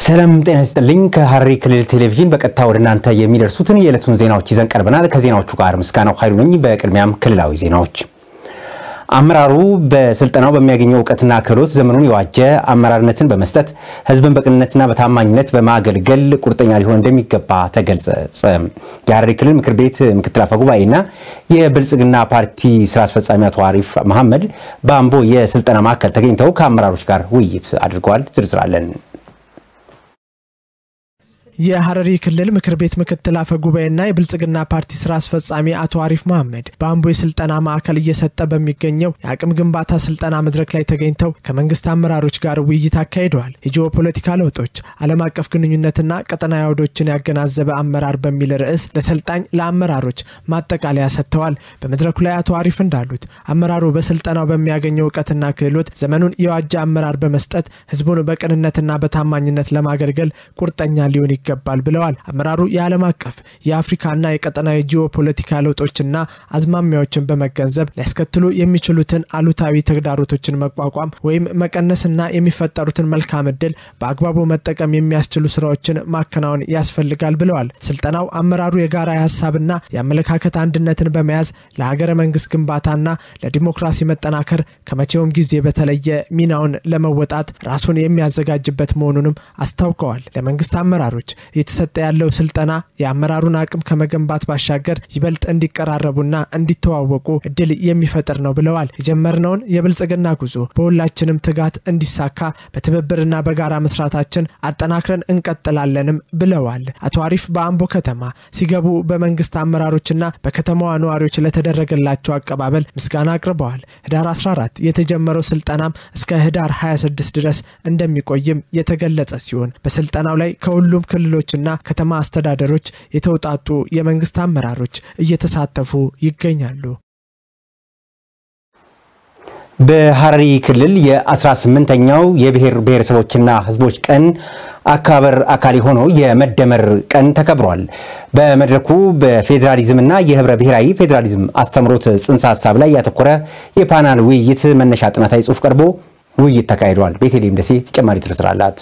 ሰላም ጤና ይስጥልኝ። ከሐረሪ ክልል ቴሌቪዥን በቀጥታ ወደ እናንተ የሚደርሱትን የዕለቱን ዜናዎች ይዘን ቀርበናል። ከዜናዎቹ ጋር ምስጋናው ኃይሉ ነኝ። በቅድሚያም ክልላዊ ዜናዎች። አመራሩ በስልጠናው በሚያገኘው እውቀትና ክህሎት ዘመኑን የዋጀ አመራርነትን በመስጠት ሕዝብን በቅንነትና በታማኝነት በማገልገል ቁርጠኛ ሊሆን እንደሚገባ ተገለጸ። የሐረሪ ክልል ምክር ቤት ምክትል አፈ ጉባኤና የብልጽግና ፓርቲ ስራ አስፈጻሚ አቶ አሪፍ መሐመድ በአምቦ የስልጠና ማዕከል ተገኝተው ከአመራሮች ጋር ውይይት አድርገዋል። ዝርዝር አለን። የሐረሪ ክልል ምክር ቤት ምክትል አፈ ጉባኤና የብልጽግና ፓርቲ ስራ አስፈጻሚ አቶ አሪፍ መሐመድ በአምቦ የስልጠና ማዕከል እየሰጠ በሚገኘው የአቅም ግንባታ ስልጠና መድረክ ላይ ተገኝተው ከመንግስት አመራሮች ጋር ውይይት አካሂደዋል። የጂኦፖለቲካ ለውጦች፣ ዓለም አቀፍ ግንኙነትና ቀጠናዊ አውዶችን ያገናዘበ አመራር በሚል ርዕስ ለሰልጣኝ ለአመራሮች ማጠቃለያ ሰጥተዋል። በመድረኩ ላይ አቶ አሪፍ እንዳሉት አመራሩ በስልጠናው በሚያገኘው እውቀትና ክህሎት ዘመኑን የዋጀ አመራር በመስጠት ህዝቡን በቅንነትና በታማኝነት ለማገልገል ቁርጠኛ ሊሆን ይገባል ብለዋል። አመራሩ የዓለም አቀፍ የአፍሪካና የቀጠናዊ ጂኦፖለቲካ ለውጦችና አዝማሚያዎችን በመገንዘብ ሊያስከትሉ የሚችሉትን አሉታዊ ተግዳሮቶችን መቋቋም ወይም መቀነስና የሚፈጠሩትን መልካም እድል በአግባቡ መጠቀም የሚያስችሉ ስራዎችን ማከናወን ያስፈልጋል ብለዋል። ስልጠናው አመራሩ የጋራ የሀሳብና የአመለካከት አንድነትን በመያዝ ለሀገረ መንግስት ግንባታና ለዲሞክራሲ መጠናከር ከመቼውም ጊዜ በተለየ ሚናውን ለመወጣት ራሱን የሚያዘጋጅበት መሆኑንም አስታውቀዋል። ለመንግስት አመራሮች እየተሰጠ ያለው ስልጠና የአመራሩን አቅም ከመገንባት ባሻገር ይበልጥ እንዲቀራረቡና እንዲተዋወቁ እድል የሚፈጥር ነው ብለዋል። የጀመርነውን የብልጽግና ጉዞ በሁላችንም ትጋት እንዲሳካ በትብብርና በጋራ መስራታችን አጠናክረን እንቀጥላለንም ብለዋል። አቶ አሪፍ በአምቦ ከተማ ሲገቡ በመንግስት አመራሮችና በከተማዋ ነዋሪዎች ለተደረገላቸው አቀባበል ምስጋና አቅርበዋል። ህዳር 14 የተጀመረው ስልጠናም እስከ ህዳር 26 ድረስ እንደሚቆይም የተገለጸ ሲሆን በስልጠናው ላይ ከሁሉም ክልሎችና ከተማ አስተዳደሮች የተውጣጡ የመንግስት አመራሮች እየተሳተፉ ይገኛሉ። በሐረሪ ክልል የ18ኛው የብሔር ብሔረሰቦችና ህዝቦች ቀን አከባበር አካል የሆነው የመደመር ቀን ተከብሯል። በመድረኩ በፌዴራሊዝምና የህብረ ብሔራዊ ፌዴራሊዝም አስተምሮት ጽንሰ ሀሳብ ላይ ያተኮረ የፓናል ውይይት መነሻ ጥናታዊ ጽሑፍ ቀርቦ ውይይት ተካሂዷል። ቤተልሔም ደሴ ተጨማሪ ዝርዝር አላት።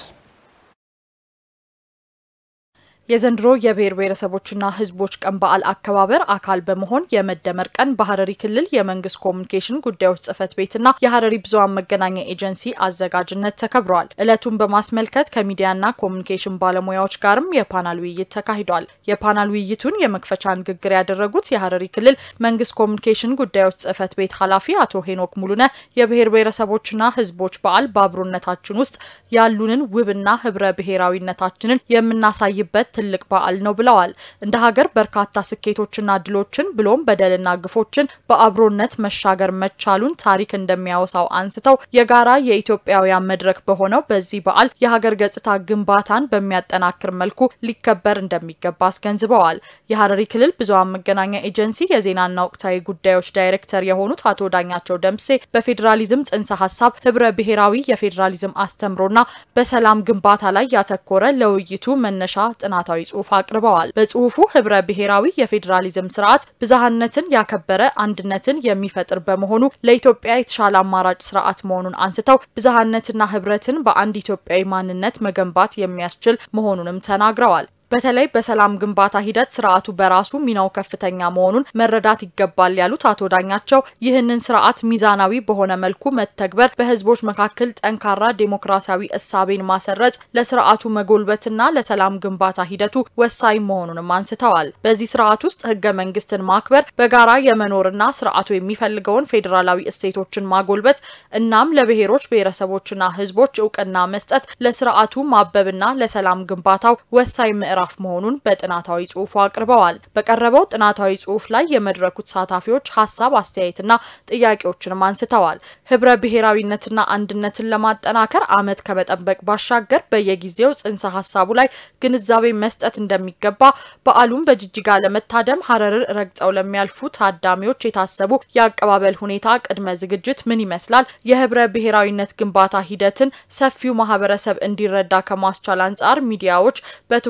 የዘንድሮ የብሔር ብሔረሰቦችና ህዝቦች ቀን በዓል አከባበር አካል በመሆን የመደመር ቀን በሐረሪ ክልል የመንግስት ኮሚኒኬሽን ጉዳዮች ጽህፈት ቤትና የሐረሪ ብዙሃን መገናኛ ኤጀንሲ አዘጋጅነት ተከብረዋል። ዕለቱን በማስመልከት ከሚዲያና ኮሚኒኬሽን ባለሙያዎች ጋርም የፓናል ውይይት ተካሂዷል። የፓናል ውይይቱን የመክፈቻ ንግግር ያደረጉት የሐረሪ ክልል መንግስት ኮሚኒኬሽን ጉዳዮች ጽህፈት ቤት ኃላፊ አቶ ሄኖክ ሙሉነ የብሔር ብሔረሰቦችና ህዝቦች በዓል በአብሮነታችን ውስጥ ያሉንን ውብና ህብረ ብሔራዊነታችንን የምናሳይበት ትልቅ በዓል ነው ብለዋል። እንደ ሀገር በርካታ ስኬቶችና ድሎችን ብሎም በደልና ግፎችን በአብሮነት መሻገር መቻሉን ታሪክ እንደሚያወሳው አንስተው የጋራ የኢትዮጵያውያን መድረክ በሆነው በዚህ በዓል የሀገር ገጽታ ግንባታን በሚያጠናክር መልኩ ሊከበር እንደሚገባ አስገንዝበዋል። የሐረሪ ክልል ብዙሃን መገናኛ ኤጀንሲ የዜናና ወቅታዊ ጉዳዮች ዳይሬክተር የሆኑት አቶ ዳኛቸው ደምሴ በፌዴራሊዝም ጽንሰ ሀሳብ ህብረ ብሔራዊ የፌዴራሊዝም አስተምሮና በሰላም ግንባታ ላይ ያተኮረ ለውይይቱ መነሻ ጥናት ጥናታዊ ጽሁፍ አቅርበዋል። በጽሁፉ ህብረ ብሔራዊ የፌዴራሊዝም ስርዓት ብዝሃነትን ያከበረ አንድነትን የሚፈጥር በመሆኑ ለኢትዮጵያ የተሻለ አማራጭ ስርዓት መሆኑን አንስተው ብዝሃነትና ህብረትን በአንድ ኢትዮጵያዊ ማንነት መገንባት የሚያስችል መሆኑንም ተናግረዋል። በተለይ በሰላም ግንባታ ሂደት ስርዓቱ በራሱ ሚናው ከፍተኛ መሆኑን መረዳት ይገባል ያሉት አቶ ዳኛቸው ይህንን ስርዓት ሚዛናዊ በሆነ መልኩ መተግበር በህዝቦች መካከል ጠንካራ ዴሞክራሲያዊ እሳቤን ማሰረጽ ለስርዓቱ መጎልበትና ለሰላም ግንባታ ሂደቱ ወሳኝ መሆኑንም አንስተዋል። በዚህ ስርዓት ውስጥ ህገ መንግስትን ማክበር፣ በጋራ የመኖርና ስርዓቱ የሚፈልገውን ፌዴራላዊ እሴቶችን ማጎልበት እናም ለብሔሮች ብሔረሰቦችና ህዝቦች እውቅና መስጠት ለስርዓቱ ማበብና ለሰላም ግንባታው ወሳኝ ምዕራፍ ምዕራፍ መሆኑን በጥናታዊ ጽሁፉ አቅርበዋል። በቀረበው ጥናታዊ ጽሁፍ ላይ የመድረኩ ተሳታፊዎች ሀሳብ አስተያየትና ጥያቄዎችንም አንስተዋል። ህብረ ብሔራዊነትና አንድነትን ለማጠናከር አመት ከመጠበቅ ባሻገር በየጊዜው ጽንሰ ሀሳቡ ላይ ግንዛቤ መስጠት እንደሚገባ፣ በዓሉም በጅጅጋ ለመታደም ሀረርን ረግጠው ለሚያልፉ ታዳሚዎች የታሰቡ የአቀባበል ሁኔታ ቅድመ ዝግጅት ምን ይመስላል፣ የህብረ ብሔራዊነት ግንባታ ሂደትን ሰፊው ማህበረሰብ እንዲረዳ ከማስቻል አንጻር ሚዲያዎች በትኩረት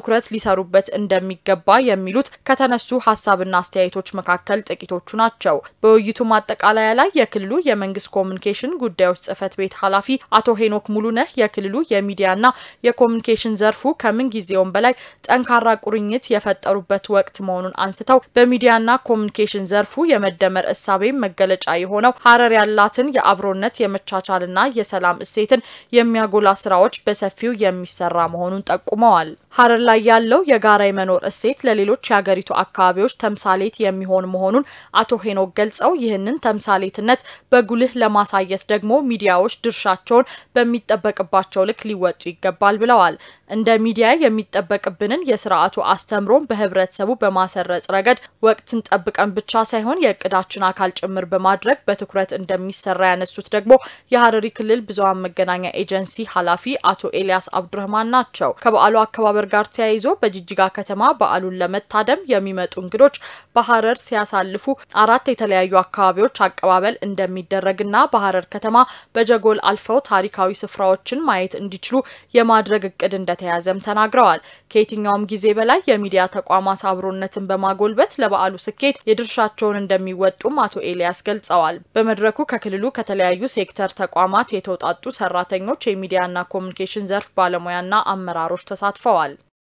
ሊሰሩበት እንደሚገባ የሚሉት ከተነሱ ሀሳብና አስተያየቶች መካከል ጥቂቶቹ ናቸው። በውይይቱ ማጠቃለያ ላይ የክልሉ የመንግስት ኮሚኒኬሽን ጉዳዮች ጽህፈት ቤት ኃላፊ አቶ ሄኖክ ሙሉነህ የክልሉ የሚዲያና የኮሚኒኬሽን ዘርፉ ከምን ጊዜውም በላይ ጠንካራ ቁርኝት የፈጠሩበት ወቅት መሆኑን አንስተው በሚዲያና ኮሚኒኬሽን ዘርፉ የመደመር እሳቤ መገለጫ የሆነው ሀረር ያላትን የአብሮነት የመቻቻልና የሰላም እሴትን የሚያጎላ ስራዎች በሰፊው የሚሰራ መሆኑን ጠቁመዋል። ሀረር ላይ ያለው የጋራ የመኖር እሴት ለሌሎች የሀገሪቱ አካባቢዎች ተምሳሌት የሚሆን መሆኑን አቶ ሄኖክ ገልጸው ይህንን ተምሳሌትነት በጉልህ ለማሳየት ደግሞ ሚዲያዎች ድርሻቸውን በሚጠበቅባቸው ልክ ሊወጡ ይገባል ብለዋል። እንደ ሚዲያ የሚጠበቅብንን የስርዓቱ አስተምሮን በህብረተሰቡ በማሰረጽ ረገድ ወቅትን ጠብቀን ብቻ ሳይሆን የእቅዳችን አካል ጭምር በማድረግ በትኩረት እንደሚሰራ ያነሱት ደግሞ የሀረሪ ክልል ብዙኃን መገናኛ ኤጀንሲ ኃላፊ አቶ ኤልያስ አብዱረህማን ናቸው። ከበዓሉ አከባበር ጋር ተያይዞ በጅጅጋ ከተማ በዓሉን ለመታደም የሚመጡ እንግዶች በሀረር ሲያሳልፉ አራት የተለያዩ አካባቢዎች አቀባበል እንደሚደረግና በሀረር ከተማ በጀጎል አልፈው ታሪካዊ ስፍራዎችን ማየት እንዲችሉ የማድረግ እቅድ እንደተያዘም ተናግረዋል። ከየትኛውም ጊዜ በላይ የሚዲያ ተቋማት አብሮነትን በማጎልበት ለበዓሉ ስኬት የድርሻቸውን እንደሚወጡም አቶ ኤልያስ ገልጸዋል። በመድረኩ ከክልሉ ከተለያዩ ሴክተር ተቋማት የተውጣጡ ሰራተኞች፣ የሚዲያና ኮሚኒኬሽን ዘርፍ ባለሙያና አመራሮች ተሳትፈዋል።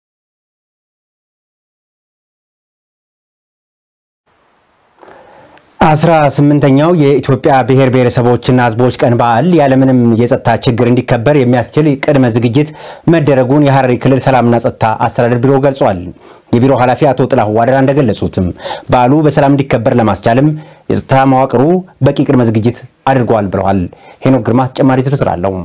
አስራ ስምንተኛው የኢትዮጵያ ብሔር ብሔረሰቦችና ሕዝቦች ቀን በዓል ያለምንም የጸጥታ ችግር እንዲከበር የሚያስችል ቅድመ ዝግጅት መደረጉን የሀረሪ ክልል ሰላምና ጸጥታ አስተዳደር ቢሮ ገልጿል። የቢሮ ኃላፊ አቶ ጥላሁ ዋደራ እንደገለጹትም በዓሉ በሰላም እንዲከበር ለማስቻልም የጸጥታ መዋቅሩ በቂ ቅድመ ዝግጅት አድርጓል ብለዋል። ሄኖክ ግርማ ተጨማሪ ዝርዝር አለው።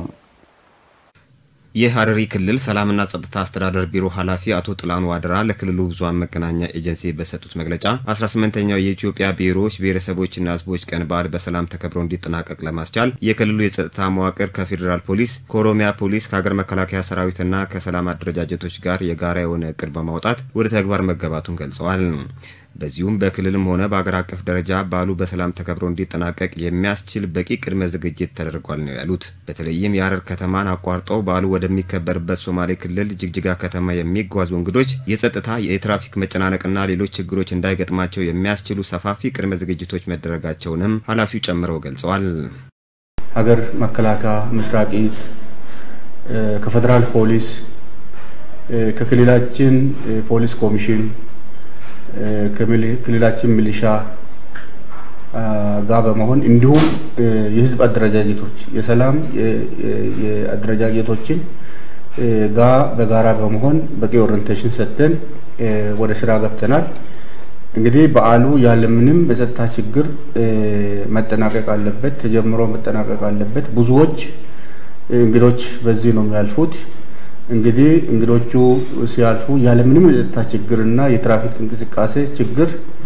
የሀረሪ ክልል ሰላምና ጸጥታ አስተዳደር ቢሮ ኃላፊ አቶ ጥላኑ ዋደራ ለክልሉ ብዙኃን መገናኛ ኤጀንሲ በሰጡት መግለጫ 18ኛው የኢትዮጵያ ብሔሮች ብሔረሰቦችና ሕዝቦች ቀን በዓል በሰላም ተከብሮ እንዲጠናቀቅ ለማስቻል የክልሉ የጸጥታ መዋቅር ከፌዴራል ፖሊስ፣ ከኦሮሚያ ፖሊስ፣ ከሀገር መከላከያ ሰራዊትና ከሰላም አደረጃጀቶች ጋር የጋራ የሆነ እቅድ በማውጣት ወደ ተግባር መገባቱን ገልጸዋል። በዚሁም በክልልም ሆነ በአገር አቀፍ ደረጃ በዓሉ በሰላም ተከብሮ እንዲጠናቀቅ የሚያስችል በቂ ቅድመ ዝግጅት ተደርጓል ነው ያሉት። በተለይም የሀረር ከተማን አቋርጠው በዓሉ ወደሚከበርበት ሶማሌ ክልል ጅግጅጋ ከተማ የሚጓዙ እንግዶች የጸጥታ፣ የትራፊክ መጨናነቅና ሌሎች ችግሮች እንዳይገጥማቸው የሚያስችሉ ሰፋፊ ቅድመ ዝግጅቶች መደረጋቸውንም ኃላፊው ጨምረው ገልጸዋል። ሀገር መከላከያ፣ ምስራቅ እዝ ከፌዴራል ፖሊስ ከክልላችን ፖሊስ ኮሚሽን ከክልላችን ሚሊሻ ጋር በመሆን እንዲሁም የህዝብ አደረጃጀቶች የሰላም የአደረጃጀቶችን ጋር በጋራ በመሆን በቂ ኦሪንቴሽን ሰጥተን ወደ ስራ ገብተናል። እንግዲህ በዓሉ ያለምንም የጸጥታ ችግር መጠናቀቅ አለበት፣ ተጀምሮ መጠናቀቅ አለበት። ብዙዎች እንግዶች በዚህ ነው የሚያልፉት። እንግዲህ እንግዶቹ ሲያልፉ ያለምንም የጸጥታ ችግርና የትራፊክ እንቅስቃሴ ችግር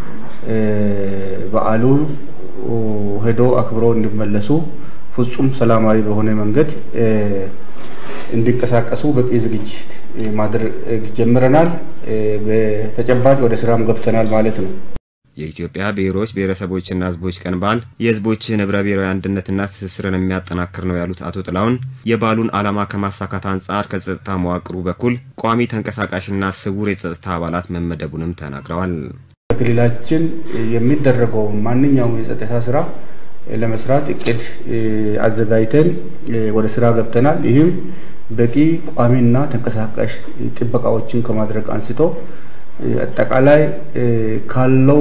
በዓሉ ሄዶ አክብሮ እንዲመለሱ ፍጹም ሰላማዊ በሆነ መንገድ እንዲንቀሳቀሱ በቂ ዝግጅት ማድረግ ጀምረናል። በተጨባጭ ወደ ስራም ገብተናል ማለት ነው። የኢትዮጵያ ብሔሮች ብሔረሰቦችና ሕዝቦች ቀን በዓል የሕዝቦችን ህብረ ብሔራዊ አንድነትና ትስስርን የሚያጠናክር ነው ያሉት አቶ ጥላሁን የበዓሉን ዓላማ ከማሳካት አንጻር ከጸጥታ መዋቅሩ በኩል ቋሚ ተንቀሳቃሽና ስውር የጸጥታ አባላት መመደቡንም ተናግረዋል። በክልላችን የሚደረገው ማንኛውም የጸጥታ ስራ ለመስራት እቅድ አዘጋጅተን ወደ ስራ ገብተናል። ይህም በቂ ቋሚና ተንቀሳቃሽ ጥበቃዎችን ከማድረግ አንስቶ አጠቃላይ ካለው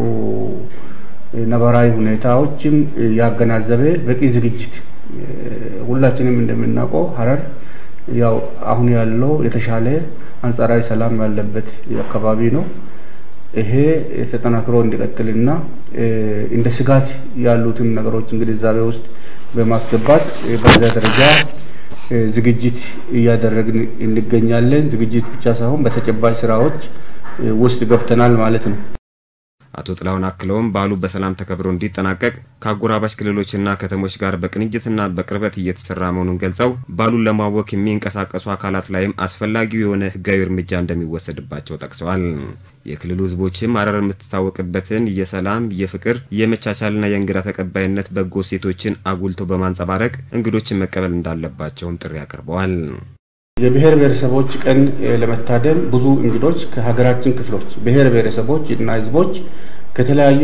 ነባራዊ ሁኔታዎችም ያገናዘበ በቂ ዝግጅት ሁላችንም እንደምናውቀው ሀረር ያው አሁን ያለው የተሻለ አንጻራዊ ሰላም ያለበት አካባቢ ነው። ይሄ ተጠናክሮ እንዲቀጥልና እንደ ስጋት ያሉትን ነገሮችን ግንዛቤ ውስጥ በማስገባት በዚያ ደረጃ ዝግጅት እያደረግን እንገኛለን። ዝግጅት ብቻ ሳይሆን በተጨባጭ ስራዎች ውስጥ ገብተናል ማለት ነው። አቶ ጥላሁን አክለውም በዓሉ በሰላም ተከብሮ እንዲጠናቀቅ ከአጎራባች ክልሎችና ከተሞች ጋር በቅንጅትና በቅርበት እየተሰራ መሆኑን ገልጸው በዓሉን ለማወክ የሚንቀሳቀሱ አካላት ላይም አስፈላጊው የሆነ ሕጋዊ እርምጃ እንደሚወሰድባቸው ጠቅሰዋል። የክልሉ ሕዝቦችም ሀረር የምትታወቅበትን የሰላም፣ የፍቅር፣ የመቻቻልና የእንግዳ ተቀባይነት በጎ ሴቶችን አጉልቶ በማንጸባረቅ እንግዶችን መቀበል እንዳለባቸውም ጥሪ አቅርበዋል። የብሔር ብሔረሰቦች ቀን ለመታደም ብዙ እንግዶች ከሀገራችን ክፍሎች ብሔር ብሔረሰቦች እና ህዝቦች ከተለያዩ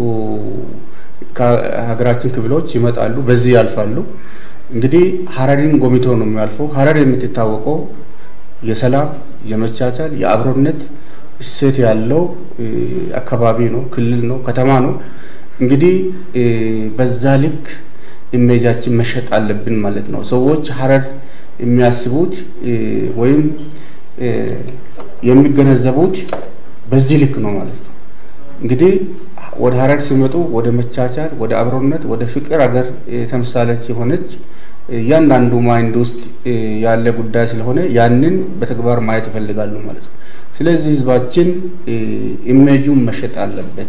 ከሀገራችን ክፍሎች ይመጣሉ፣ በዚህ ያልፋሉ። እንግዲህ ሀረሪን ጎብኝቶ ነው የሚያልፈው። ሀረር የምትታወቀው የሰላም፣ የመቻቻል፣ የአብሮነት እሴት ያለው አካባቢ ነው፣ ክልል ነው፣ ከተማ ነው። እንግዲህ በዛ ልክ ኢሜጃችን መሸጥ አለብን ማለት ነው። ሰዎች ሀረር የሚያስቡት ወይም የሚገነዘቡት በዚህ ልክ ነው ማለት ነው። እንግዲህ ወደ ሀረር ሲመጡ ወደ መቻቻል፣ ወደ አብሮነት፣ ወደ ፍቅር ሀገር ተምሳሌት የሆነች እያንዳንዱ ማይንድ ውስጥ ያለ ጉዳይ ስለሆነ ያንን በተግባር ማየት ይፈልጋሉ ማለት ነው። ስለዚህ ህዝባችን ኢሜጁን መሸጥ አለበት፣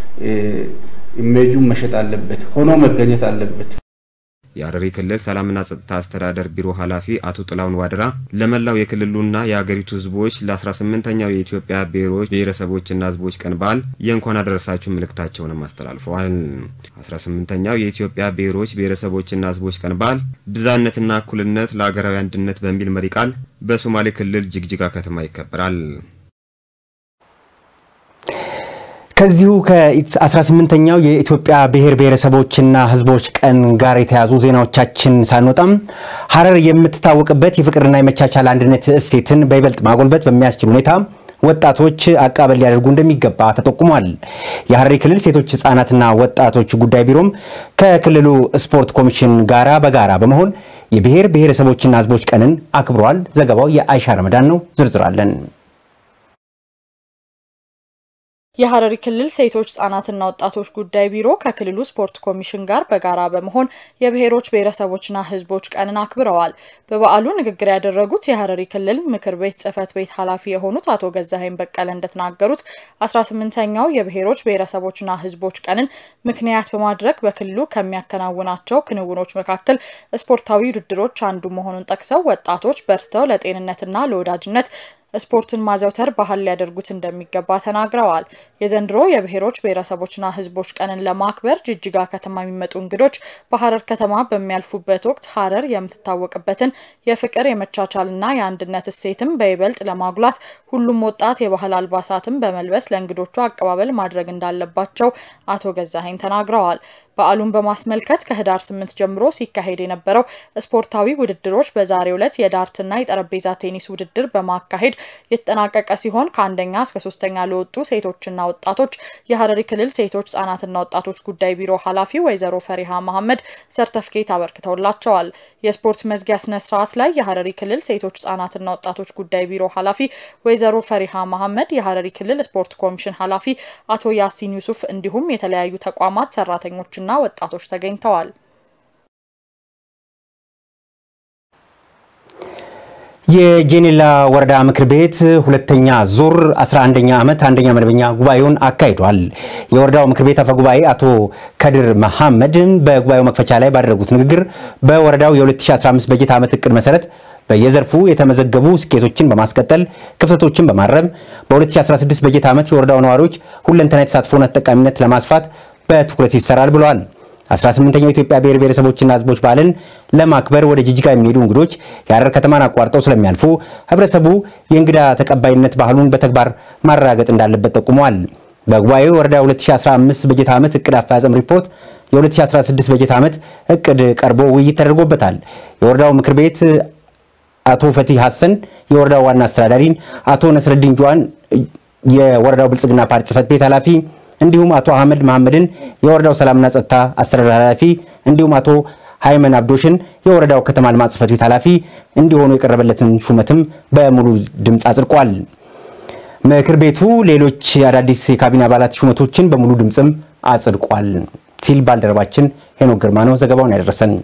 ኢሜጁን መሸጥ አለበት፣ ሆኖ መገኘት አለበት። የሀረሪ ክልል ሰላምና ጸጥታ አስተዳደር ቢሮ ኃላፊ አቶ ጥላውን ዋድራ ለመላው የክልሉና የሀገሪቱ ህዝቦች ለ18ኛው የኢትዮጵያ ብሔሮች ብሔረሰቦችና ህዝቦች ቀን በዓል የእንኳን አደረሳችሁ መልእክታቸውንም አስተላልፈዋል። 18ኛው የኢትዮጵያ ብሔሮች ብሔረሰቦችና ህዝቦች ቀን በዓል ብዝሃነትና እኩልነት ለሀገራዊ አንድነት በሚል መሪ ቃል በሶማሌ ክልል ጅግጅጋ ከተማ ይከበራል። ከዚሁ ከ18ኛው የኢትዮጵያ ብሔር ብሔረሰቦችና ህዝቦች ቀን ጋር የተያዙ ዜናዎቻችን ሳንወጣም ሀረር የምትታወቅበት የፍቅርና የመቻቻል አንድነት እሴትን በይበልጥ ማጎልበት በሚያስችል ሁኔታ ወጣቶች አቀባበል ሊያደርጉ እንደሚገባ ተጠቁሟል። የሀረሪ ክልል ሴቶች ህጻናትና ወጣቶች ጉዳይ ቢሮም ከክልሉ ስፖርት ኮሚሽን ጋራ በጋራ በመሆን የብሔር ብሔረሰቦችና ህዝቦች ቀንን አክብሯል። ዘገባው የአይሻ ረመዳን ነው። ዝርዝራለን የሀረሪ ክልል ሴቶች ህጻናትና ወጣቶች ጉዳይ ቢሮ ከክልሉ ስፖርት ኮሚሽን ጋር በጋራ በመሆን የብሔሮች ብሔረሰቦችና ህዝቦች ቀንን አክብረዋል። በበዓሉ ንግግር ያደረጉት የሀረሪ ክልል ምክር ቤት ጽህፈት ቤት ኃላፊ የሆኑት አቶ ገዛኸኝ በቀለ እንደተናገሩት 18ኛው የብሔሮች ብሔረሰቦችና ህዝቦች ቀንን ምክንያት በማድረግ በክልሉ ከሚያከናውናቸው ክንውኖች መካከል ስፖርታዊ ውድድሮች አንዱ መሆኑን ጠቅሰው ወጣቶች በርተው ለጤንነትና ለወዳጅነት ስፖርትን ማዘውተር ባህል ሊያደርጉት እንደሚገባ ተናግረዋል። የዘንድሮ የብሔሮች ብሔረሰቦችና ህዝቦች ቀንን ለማክበር ጅጅጋ ከተማ የሚመጡ እንግዶች በሀረር ከተማ በሚያልፉበት ወቅት ሀረር የምትታወቅበትን የፍቅር የመቻቻልና የአንድነት እሴትም በይበልጥ ለማጉላት ሁሉም ወጣት የባህል አልባሳትን በመልበስ ለእንግዶቹ አቀባበል ማድረግ እንዳለባቸው አቶ ገዛኸኝ ተናግረዋል። በዓሉን በማስመልከት ከህዳር ስምንት ጀምሮ ሲካሄድ የነበረው ስፖርታዊ ውድድሮች በዛሬው ዕለት የዳርትና የጠረጴዛ ቴኒስ ውድድር በማካሄድ የተጠናቀቀ ሲሆን ከአንደኛ እስከ ሶስተኛ ለወጡ ሴቶችና ወጣቶች የሀረሪ ክልል ሴቶች ህጻናትና ወጣቶች ጉዳይ ቢሮ ኃላፊ ወይዘሮ ፈሪሃ መሐመድ ሰርተፍኬት አበርክተውላቸዋል። የስፖርት መዝጊያ ስነ ስርዓት ላይ የሀረሪ ክልል ሴቶች ህጻናትና ወጣቶች ጉዳይ ቢሮ ኃላፊ ወይዘሮ ፈሪሃ መሐመድ፣ የሀረሪ ክልል ስፖርት ኮሚሽን ኃላፊ አቶ ያሲን ዩሱፍ እንዲሁም የተለያዩ ተቋማት ሰራተኞች እና ወጣቶች ተገኝተዋል። የጄኔላ ወረዳ ምክር ቤት ሁለተኛ ዙር 11ኛ ዓመት አንደኛ መደበኛ ጉባኤውን አካሂዷል። የወረዳው ምክር ቤት አፈ ጉባኤ አቶ ከድር መሐመድ በጉባኤው መክፈቻ ላይ ባደረጉት ንግግር በወረዳው የ2015 በጀት ዓመት እቅድ መሰረት በየዘርፉ የተመዘገቡ ስኬቶችን በማስቀጠል ክፍተቶችን በማረም በ2016 በጀት ዓመት የወረዳው ነዋሪዎች ሁለንተናዊ ተሳትፎና ተጠቃሚነት ለማስፋት በትኩረት ይሰራል ብለዋል። 18ኛው የኢትዮጵያ ብሔር ብሔረሰቦችና ሕዝቦች በዓልን ለማክበር ወደ ጅጅጋ የሚሄዱ እንግዶች የሀረር ከተማን አቋርጠው ስለሚያልፉ ህብረተሰቡ የእንግዳ ተቀባይነት ባህሉን በተግባር ማረጋገጥ እንዳለበት ጠቁመዋል። በጉባኤው ወረዳ 2015 በጀት ዓመት እቅድ አፈጻጸም ሪፖርት የ2016 በጀት ዓመት እቅድ ቀርቦ ውይይት ተደርጎበታል። የወረዳው ምክር ቤት አቶ ፈቲህ ሀሰን፣ የወረዳው ዋና አስተዳዳሪን አቶ ነስረዲን ጁዋን፣ የወረዳው ብልጽግና ፓርቲ ጽህፈት ቤት ኃላፊ እንዲሁም አቶ አህመድ መሐመድን የወረዳው ሰላምና ጸጥታ አስተዳደር ኃላፊ እንዲሁም አቶ ሃይመን አብዶሽን የወረዳው ከተማ ልማት ጽህፈት ቤት ኃላፊ እንዲሆኑ የቀረበለትን ሹመትም በሙሉ ድምፅ አጽድቋል። ምክር ቤቱ ሌሎች አዳዲስ የካቢኔ አባላት ሹመቶችን በሙሉ ድምፅም አጽድቋል ሲል ባልደረባችን ሄኖክ ግርማ ነው ዘገባውን ያደረሰን።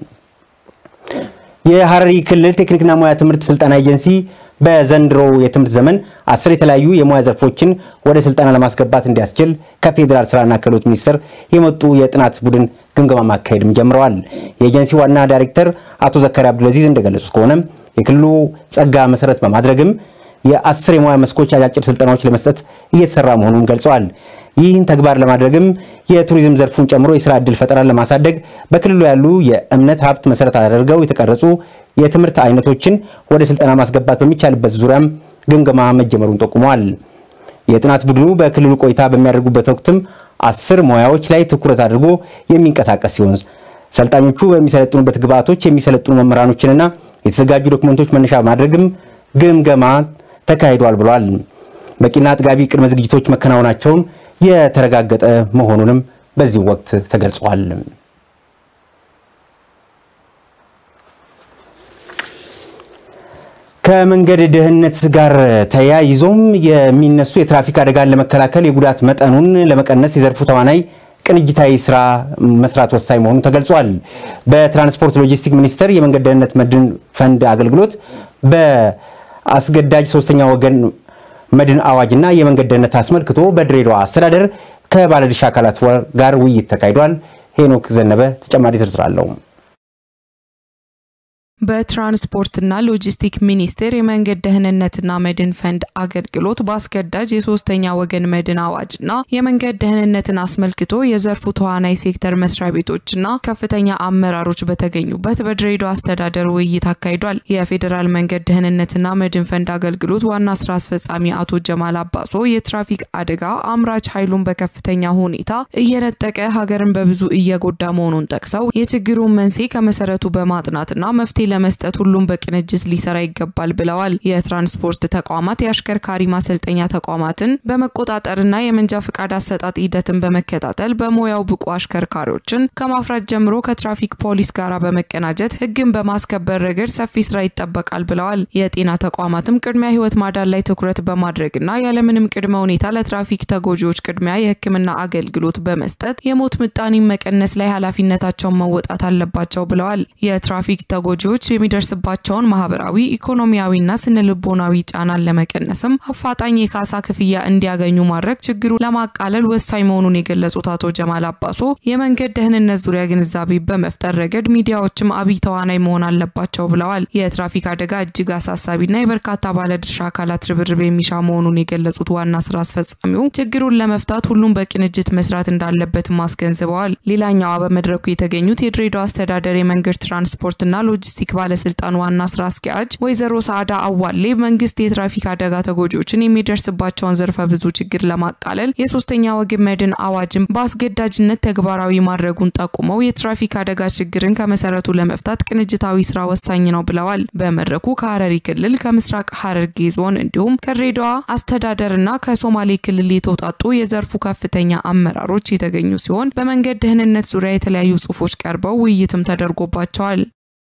የሀረሪ ክልል ቴክኒክና ሙያ ትምህርት ስልጠና ኤጀንሲ በዘንድሮ የትምህርት ዘመን አስር የተለያዩ የሙያ ዘርፎችን ወደ ስልጠና ለማስገባት እንዲያስችል ከፌዴራል ስራና ክህሎት ሚኒስቴር የመጡ የጥናት ቡድን ግምገማ ማካሄድም ጀምረዋል። የኤጀንሲ ዋና ዳይሬክተር አቶ ዘካሪ አብዱልአዚዝ እንደገለጹት ከሆነ የክልሉ ጸጋ መሰረት በማድረግም የአስር የሙያ መስኮች አጫጭር ስልጠናዎች ለመስጠት እየተሰራ መሆኑን ገልጸዋል። ይህን ተግባር ለማድረግም የቱሪዝም ዘርፉን ጨምሮ የስራ ዕድል ፈጠራን ለማሳደግ በክልሉ ያሉ የእምነት ሀብት መሰረት አድርገው የተቀረጹ የትምህርት አይነቶችን ወደ ስልጠና ማስገባት በሚቻልበት ዙሪያም ግምገማ መጀመሩን ጠቁመዋል። የጥናት ቡድኑ በክልሉ ቆይታ በሚያደርጉበት ወቅትም አስር ሙያዎች ላይ ትኩረት አድርጎ የሚንቀሳቀስ ሲሆን ሰልጣኞቹ በሚሰለጥኑበት ግብዓቶች የሚሰለጥኑ መምህራኖችንና የተዘጋጁ ዶክመንቶች መነሻ ማድረግም ግምገማ ተካሂዷል ብሏል። በቂና አጥጋቢ ቅድመ ዝግጅቶች መከናወናቸውን የተረጋገጠ መሆኑንም በዚህ ወቅት ተገልጿል። ከመንገድ ደህንነት ጋር ተያይዞም የሚነሱ የትራፊክ አደጋን ለመከላከል የጉዳት መጠኑን ለመቀነስ የዘርፉ ተዋናይ ቅንጅታዊ ስራ መስራት ወሳኝ መሆኑ ተገልጿል። በትራንስፖርት ሎጂስቲክ ሚኒስቴር የመንገድ ደህንነት መድን ፈንድ አገልግሎት በአስገዳጅ ሶስተኛ ወገን መድን አዋጅና የመንገድ ደህንነት አስመልክቶ በድሬዳዋ አስተዳደር ከባለድርሻ አካላት ጋር ውይይት ተካሂዷል። ሄኖክ ዘነበ ተጨማሪ ዝርዝር አለው። በትራንስፖርትና ሎጂስቲክ ሚኒስቴር የመንገድ ደህንነትና መድን ፈንድ አገልግሎት በአስገዳጅ የሶስተኛ ወገን መድን አዋጅና የመንገድ ደህንነትን አስመልክቶ የዘርፉ ተዋናይ ሴክተር መስሪያ ቤቶችና ከፍተኛ አመራሮች በተገኙበት በድሬዳዋ አስተዳደር ውይይት አካሂዷል። የፌዴራል መንገድ ደህንነትና መድን ፈንድ አገልግሎት ዋና ስራ አስፈጻሚ አቶ ጀማል አባሶ የትራፊክ አደጋ አምራች ኃይሉን በከፍተኛ ሁኔታ እየነጠቀ ሀገርን በብዙ እየጎዳ መሆኑን ጠቅሰው የችግሩን መንስኤ ከመሰረቱ በማጥናትና መፍትሄ ለመስጠት ሁሉም በቅንጅት ሊሰራ ይገባል ብለዋል። የትራንስፖርት ተቋማት የአሽከርካሪ ማሰልጠኛ ተቋማትን በመቆጣጠርና የመንጃ ፍቃድ አሰጣጥ ሂደትን በመከታተል በሙያው ብቁ አሽከርካሪዎችን ከማፍራት ጀምሮ ከትራፊክ ፖሊስ ጋር በመቀናጀት ሕግን በማስከበር ረገድ ሰፊ ስራ ይጠበቃል ብለዋል። የጤና ተቋማትም ቅድሚያ ሕይወት ማዳን ላይ ትኩረት በማድረግና ያለምንም ቅድመ ሁኔታ ለትራፊክ ተጎጂዎች ቅድሚያ የሕክምና አገልግሎት በመስጠት የሞት ምጣኔ መቀነስ ላይ ኃላፊነታቸውን መወጣት አለባቸው ብለዋል። የትራፊክ ተጎጂዎች የሚደርስባቸውን ማህበራዊ፣ ኢኮኖሚያዊና ስነ ልቦናዊ ጫናን ለመቀነስም አፋጣኝ የካሳ ክፍያ እንዲያገኙ ማድረግ ችግሩ ለማቃለል ወሳኝ መሆኑን የገለጹት አቶ ጀማል አባሶ የመንገድ ደህንነት ዙሪያ ግንዛቤ በመፍጠር ረገድ ሚዲያዎችም አብይ ተዋናይ መሆን አለባቸው ብለዋል። የትራፊክ አደጋ እጅግ አሳሳቢና የበርካታ ባለድርሻ አካላት ርብርብ የሚሻ መሆኑን የገለጹት ዋና ስራ አስፈጻሚው ችግሩን ለመፍታት ሁሉም በቅንጅት መስራት እንዳለበትም አስገንዝበዋል። ሌላኛዋ በመድረኩ የተገኙት የድሬዳዋ አስተዳደር የመንገድ ትራንስፖርትና ሎጂስቲክ ባለስልጣን ዋና ስራ አስኪያጅ ወይዘሮ ሳዕዳ አዋሌ መንግስት የትራፊክ አደጋ ተጎጂዎችን የሚደርስባቸውን ዘርፈ ብዙ ችግር ለማቃለል የሶስተኛ ወገን መድን አዋጅን በአስገዳጅነት ተግባራዊ ማድረጉን ጠቁመው የትራፊክ አደጋ ችግርን ከመሰረቱ ለመፍታት ቅንጅታዊ ስራ ወሳኝ ነው ብለዋል። በመድረኩ ከሀረሪ ክልል፣ ከምስራቅ ሀረርጌ ዞን እንዲሁም ከድሬዳዋ አስተዳደርና ከሶማሌ ክልል የተውጣጡ የዘርፉ ከፍተኛ አመራሮች የተገኙ ሲሆን በመንገድ ደህንነት ዙሪያ የተለያዩ ጽሁፎች ቀርበው ውይይትም ተደርጎባቸዋል።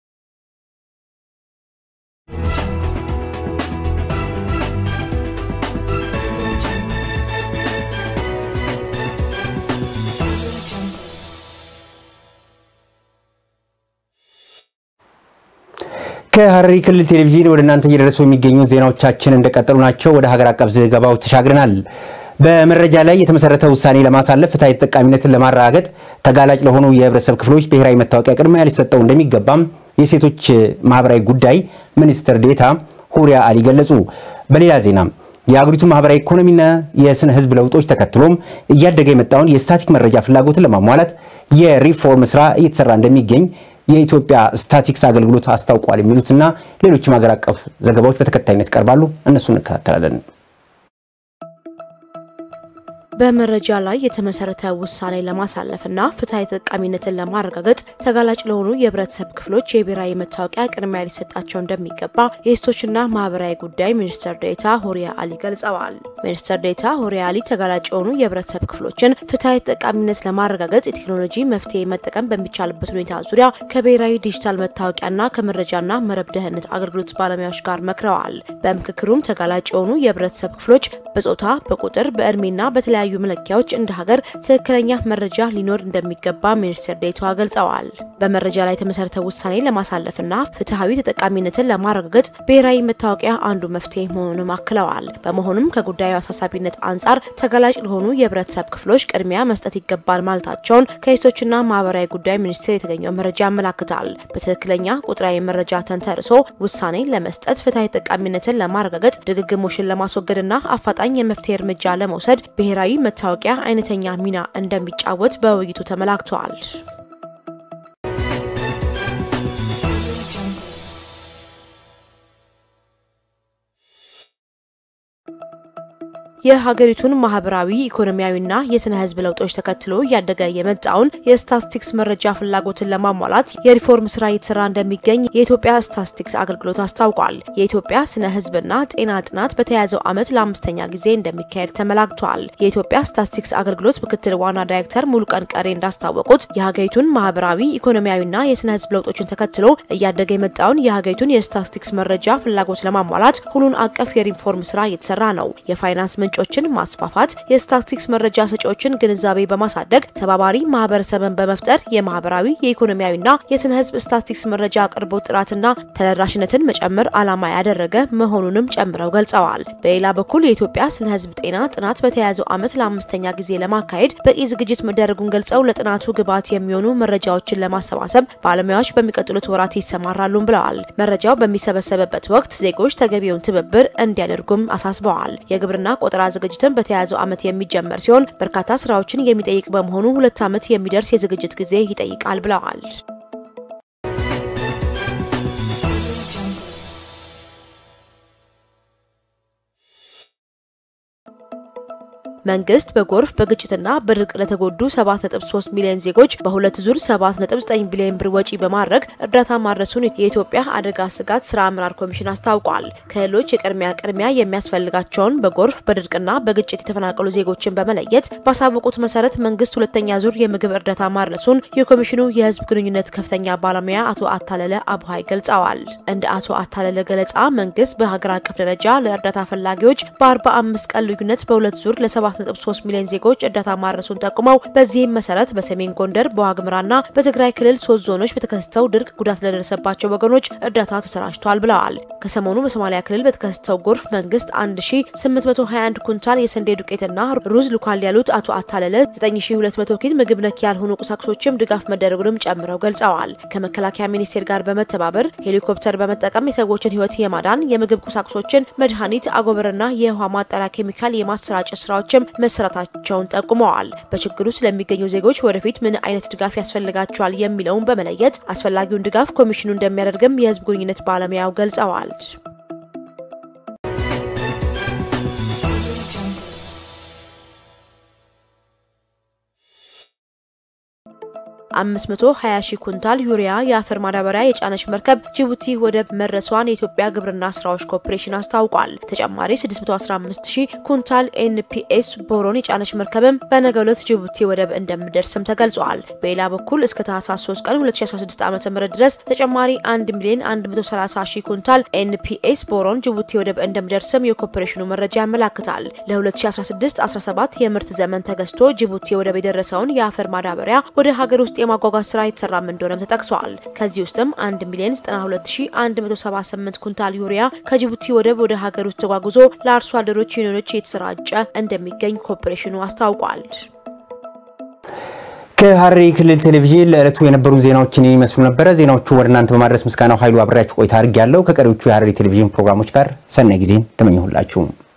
ከሀረሪ ክልል ቴሌቪዥን ወደ እናንተ እየደረሱ የሚገኙ ዜናዎቻችን እንደቀጠሉ ናቸው። ወደ ሀገር አቀፍ ዘገባዎች ተሻግረናል። በመረጃ ላይ የተመሰረተ ውሳኔ ለማሳለፍ ፍትሐዊ ተጠቃሚነትን ለማረጋገጥ ተጋላጭ ለሆኑ የህብረተሰብ ክፍሎች ብሔራዊ መታወቂያ ቅድሚያ ሊሰጠው እንደሚገባም የሴቶች ማህበራዊ ጉዳይ ሚኒስትር ዴኤታ ሁሪያ አሊ ገለጹ። በሌላ ዜና የአገሪቱ ማህበራዊ ኢኮኖሚና የስነ ህዝብ ለውጦች ተከትሎም እያደገ የመጣውን የስታቲክ መረጃ ፍላጎትን ለማሟላት የሪፎርም ስራ እየተሰራ እንደሚገኝ የኢትዮጵያ ስታቲክስ አገልግሎት አስታውቋል። የሚሉትና ሌሎችም ሀገር አቀፍ ዘገባዎች በተከታይነት ይቀርባሉ። እነሱ እንከታተላለን። በመረጃ ላይ የተመሰረተ ውሳኔ ለማሳለፍና ፍትሐዊ ተጠቃሚነትን ለማረጋገጥ ተጋላጭ ለሆኑ የህብረተሰብ ክፍሎች የብሔራዊ መታወቂያ ቅድሚያ ሊሰጣቸው እንደሚገባ የሴቶችና ማህበራዊ ጉዳይ ሚኒስትር ዴኤታ ሆሪያ አሊ ገልጸዋል። ሚኒስትር ዴኤታ ሆሪያ አሊ ተጋላጭ የሆኑ የህብረተሰብ ክፍሎችን ፍትሐዊ ተጠቃሚነት ለማረጋገጥ የቴክኖሎጂ መፍትሄ መጠቀም በሚቻልበት ሁኔታ ዙሪያ ከብሔራዊ ዲጂታል መታወቂያና ከመረጃና መረብ ደህንነት አገልግሎት ባለሙያዎች ጋር መክረዋል። በምክክሩም ተጋላጭ የሆኑ የህብረተሰብ ክፍሎች በጾታ፣ በቁጥር፣ በእድሜና በተለያዩ በተለያዩ መለኪያዎች እንደ ሀገር ትክክለኛ መረጃ ሊኖር እንደሚገባ ሚኒስትር ዴኤታዋ ገልጸዋል። በመረጃ ላይ የተመሰረተ ውሳኔ ለማሳለፍና ፍትሐዊ ተጠቃሚነትን ለማረጋገጥ ብሔራዊ መታወቂያ አንዱ መፍትሄ መሆኑንም አክለዋል። በመሆኑም ከጉዳዩ አሳሳቢነት አንጻር ተጋላጭ ለሆኑ የህብረተሰብ ክፍሎች ቅድሚያ መስጠት ይገባል ማለታቸውን ከሴቶችና ማህበራዊ ጉዳይ ሚኒስቴር የተገኘው መረጃ ያመላክታል። በትክክለኛ ቁጥራዊ መረጃ ተንተርሶ ውሳኔ ለመስጠት ፍትሐዊ ተጠቃሚነትን ለማረጋገጥ ድግግሞሽን ለማስወገድና አፋጣኝ የመፍትሄ እርምጃ ለመውሰድ ብሔራዊ መታወቂያ አይነተኛ ሚና እንደሚጫወት በውይይቱ ተመላክቷል። የሀገሪቱን ማህበራዊ ኢኮኖሚያዊና የስነ ህዝብ ለውጦች ተከትሎ እያደገ የመጣውን የስታትስቲክስ መረጃ ፍላጎትን ለማሟላት የሪፎርም ስራ እየተሰራ እንደሚገኝ የኢትዮጵያ ስታትስቲክስ አገልግሎት አስታውቋል። የኢትዮጵያ ስነ ህዝብና ጤና ጥናት በተያያዘው ዓመት ለአምስተኛ ጊዜ እንደሚካሄድ ተመላክቷል። የኢትዮጵያ ስታትስቲክስ አገልግሎት ምክትል ዋና ዳይሬክተር ሙሉቀን ቀሬ እንዳስታወቁት የሀገሪቱን ማህበራዊ ኢኮኖሚያዊና የስነ ህዝብ ለውጦችን ተከትሎ እያደገ የመጣውን የሀገሪቱን የስታትስቲክስ መረጃ ፍላጎት ለማሟላት ሁሉን አቀፍ የሪፎርም ስራ እየተሰራ ነው። የፋይናንስ ምንጮችን ማስፋፋት፣ የስታትስቲክስ መረጃ ሰጪዎችን ግንዛቤ በማሳደግ ተባባሪ ማህበረሰብን በመፍጠር የማህበራዊ የኢኮኖሚያዊና የስነ ህዝብ ስታትስቲክስ መረጃ አቅርቦት ጥራትና ተደራሽነትን መጨመር ዓላማ ያደረገ መሆኑንም ጨምረው ገልጸዋል። በሌላ በኩል የኢትዮጵያ ስነ ህዝብ ጤና ጥናት በተያያዘው ዓመት ለአምስተኛ ጊዜ ለማካሄድ በቂ ዝግጅት መደረጉን ገልጸው ለጥናቱ ግብዓት የሚሆኑ መረጃዎችን ለማሰባሰብ ባለሙያዎች በሚቀጥሉት ወራት ይሰማራሉም ብለዋል። መረጃው በሚሰበሰብበት ወቅት ዜጎች ተገቢውን ትብብር እንዲያደርጉም አሳስበዋል። የግብርና ቆጠራ ዝግጅትን በተያያዘው ዓመት የሚጀመር ሲሆን በርካታ ስራዎችን የሚጠይቅ በመሆኑ ሁለት ዓመት የሚደርስ የዝግጅት ጊዜ ይጠይቃል ብለዋል። መንግስት በጎርፍ በግጭትና በድርቅ ለተጎዱ 7.3 ሚሊዮን ዜጎች በሁለት ዙር 7.9 ቢሊዮን ብር ወጪ በማድረግ እርዳታ ማድረሱን የኢትዮጵያ አደጋ ስጋት ስራ አመራር ኮሚሽን አስታውቋል። ክልሎች የቅድሚያ ቅድሚያ የሚያስፈልጋቸውን በጎርፍ በድርቅና በግጭት የተፈናቀሉ ዜጎችን በመለየት ባሳወቁት መሰረት መንግስት ሁለተኛ ዙር የምግብ እርዳታ ማድረሱን የኮሚሽኑ የህዝብ ግንኙነት ከፍተኛ ባለሙያ አቶ አታለለ አቡሀይ ገልጸዋል። እንደ አቶ አታለለ ገለጻ መንግስት በሀገር አቀፍ ደረጃ ለእርዳታ ፈላጊዎች በ45 ቀን ልዩነት በሁለት ዙር ለ 7.3 ሚሊዮን ዜጎች እርዳታ ማድረሱን ጠቁመው በዚህም መሰረት በሰሜን ጎንደር በዋግምራና በትግራይ ክልል ሶስት ዞኖች በተከሰተው ድርቅ ጉዳት ለደረሰባቸው ወገኖች እርዳታ ተሰራጭቷል ብለዋል። ከሰሞኑ በሶማሊያ ክልል በተከሰተው ጎርፍ መንግስት 1821 ኩንታል የስንዴ ዱቄትና ሩዝ ልኳል ያሉት አቶ አታለለ 9200 ኪሎ ምግብ ነክ ያልሆኑ ቁሳቁሶችም ድጋፍ መደረጉንም ጨምረው ገልጸዋል። ከመከላከያ ሚኒስቴር ጋር በመተባበር ሄሊኮፕተር በመጠቀም የሰዎችን ህይወት የማዳን የምግብ ቁሳቁሶችን፣ መድኃኒት፣ አጎበርና የውሃ ማጣሪያ ኬሚካል የማሰራጨት ስራዎችም መሰራታቸውን ጠቁመዋል። በችግሩ ስለሚገኙ ዜጎች ወደፊት ምን አይነት ድጋፍ ያስፈልጋቸዋል የሚለውን በመለየት አስፈላጊውን ድጋፍ ኮሚሽኑ እንደሚያደርግም የህዝብ ግንኙነት ባለሙያው ገልጸዋል። አምስት መቶ ሀያ ሺህ ኩንታል ዩሪያ የአፈር ማዳበሪያ የጫነች መርከብ ጅቡቲ ወደብ መድረሷን የኢትዮጵያ ግብርና ስራዎች ኮርፖሬሽን አስታውቋል። ተጨማሪ 615 ሺህ ኩንታል ኤንፒኤስ ቦሮን የጫነች መርከብም በነገው ዕለት ጅቡቲ ወደብ እንደምደርስም ተገልጿል። በሌላ በኩል እስከ ታህሳስ 3 ቀን 2016 ዓ ም ድረስ ተጨማሪ 1 ሚሊዮን 130 ሺህ ኩንታል ኤንፒኤስ ቦሮን ጅቡቲ ወደብ እንደሚደርስም የኮርፖሬሽኑ መረጃ ያመላክታል። ለ2016-17 የምርት ዘመን ተገዝቶ ጅቡቲ ወደብ የደረሰውን የአፈር ማዳበሪያ ወደ ሀገር ውስጥ የማጓጓዝ ስራ የተሰራም እንደሆነም ተጠቅሷል። ከዚህ ውስጥም 1 ሚሊዮን 92178 ኩንታል ዩሪያ ከጅቡቲ ወደብ ወደ ሀገር ውስጥ ተጓጉዞ ለአርሶ አደሮች ዩኒዮኖች የተሰራጨ እንደሚገኝ ኮርፖሬሽኑ አስታውቋል። ከሐረሪ ክልል ቴሌቪዥን ለዕለቱ የነበሩን ዜናዎችን የሚመስሉ ነበረ። ዜናዎቹ ወደ እናንተ በማድረስ ምስጋናው ኃይሉ አብሬያችሁ ቆይታ አድርጌያለሁ። ከቀሪዎቹ የሐረሪ ቴሌቪዥን ፕሮግራሞች ጋር ሰናይ ጊዜን ተመኘሁላችሁ።